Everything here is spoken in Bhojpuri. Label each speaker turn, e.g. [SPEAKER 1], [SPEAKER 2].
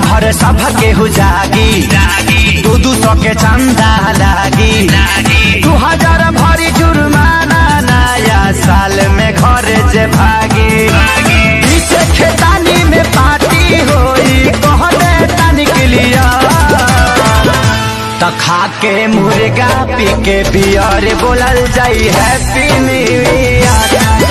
[SPEAKER 1] घर सब केहू जागी दू दू सौ के चंदा लागी दू हजार भरी जुर्माना नया साल में घर जे भागी पीछे खेतानी में पार्टी होई कह दे तनिक लिया त खा के मुर्गा पी के बियर बोलल जाई हैप्पी न्यू ईयर